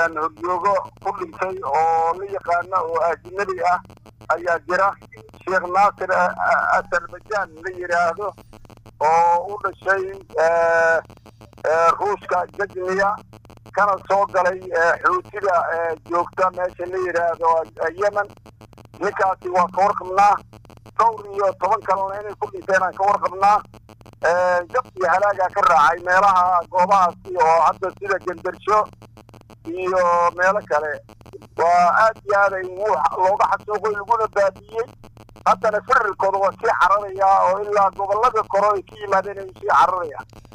horyoogo ku dhintay oo la yaqaana oo ajnabi ah ayaa jira sheekh naasir azerbaijan la yidhaahdo oo u dhashay ruushka jajniya kana soo galay xuutida joogta meesha la yidhaahdo yemen ninkaasi waa ka warqabnaa dhowr iyo toban kalena inay ku dhinteen aan ka warqabnaa jab iyo halaagaa ka raacay meelaha goobahaasi oo hadda sida gendarsho iyo meelo kale waa aad iyo aad ay looga xasuuqay laguna baabiyey haddana firirkooda waa sii cararayaa oo ilaa gobollada kore ay ka yimaadeen ay sii cararayaan